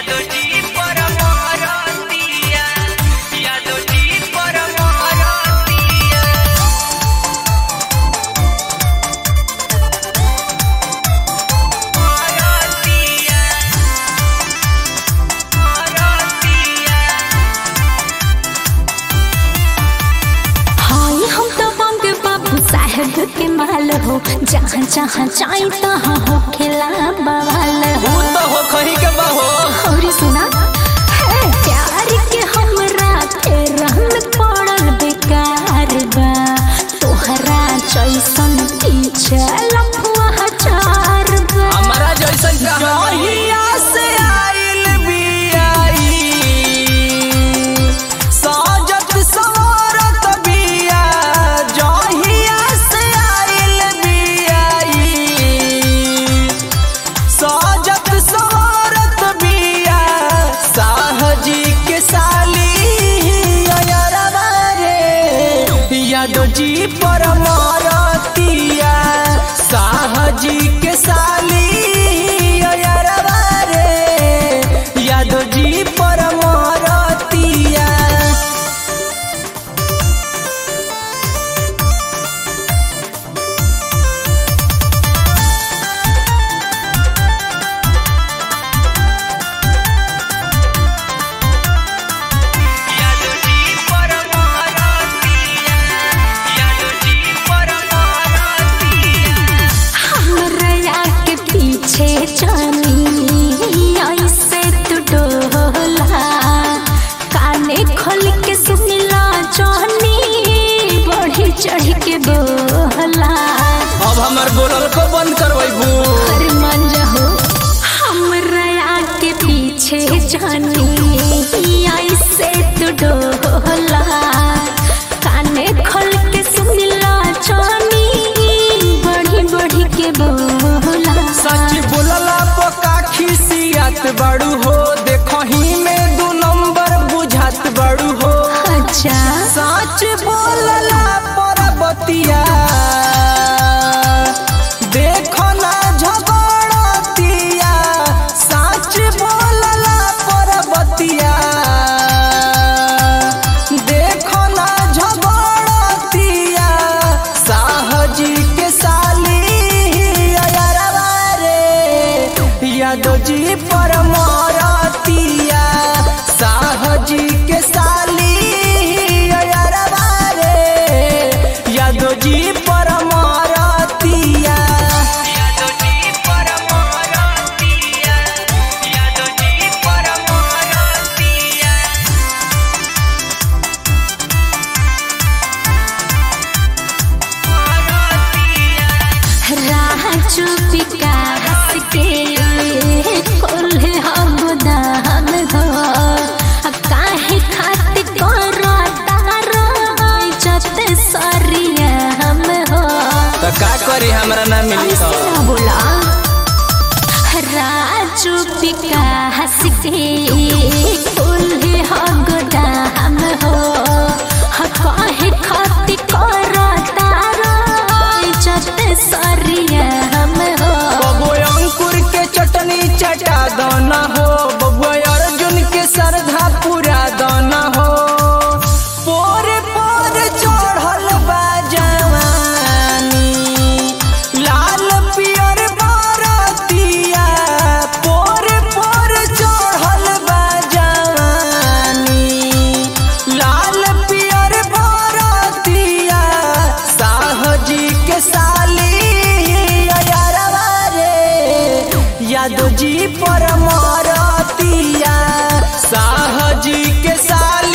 यादव जी परमारतिया यादव जी परमारतिया परतिया परतिया हाय हम तो बंग बाबू साहेब के माल हो जहाँ जहाँ जाई तहाँ हो खेला बवाल हो तो हो कहीं के बहो और सुना है प्यार के हमरा के रहन पड़ल बेकार बा तोहरा जैसन पीछे लफुआ हजार बा हमारा जैसन जहिया से आइल बियाई साजत सवारत बिया जहिया से आइल बियाई साजत सवारत बिया साहजी के साली अयरवा रे यादव जी परमारतिया साहजी के साली अयरवा रे यादव जी परमारतिया यादव जी परमारतिया यादव जी परमारतिया हमरा के पीछे जानी ऐसे तू डोला काने खोल के सुनला जानी बढ़ी चढ़ के बोला अब हमर बोलल को बंद करबू अरे मान जाओ हमरा के पीछे जानी ऐसे तू डोला काने खोल के सुनला जानी बढ़ी बढ़ी के बोला सच बोलला पका खिसियत बड़ू हो देखही में दू नंबर बुझात बड़ू हो अच्छा सच बोलला परबतिया देखो ना झगड़तिया सच बोलला परबतिया देखो ना झगड़तिया साहजी के साली अयरवा रे यादव जी परमारतिया साहजी के साली अयरवा रे यादव जी परमारतिया यादव जी परमारतिया यादव जी परमारतिया राजू विकास के कोल्हे हम दान हो काहे खातिर करो तारो इज्जत सरिया हम हो तो का करी हमरा ना मिली ऐसे ना बोला राजू विकास के कोल्हे हम दान हो काहे खातिर करो तारो इज्जत सरिया हम हो बबुआ अंकुर के चटनी चटा दाना हो बबुआ अर्जुन के सरधा पूरा दाना हो पोरे पोर चढ़ल बा जवानी लाल पियर बारतिया पोरे पोर चढ़ल बा जवानी लाल पियर बारतिया साहजी के साली अयरवा रे यादव जी परमारतिया साहजी के साली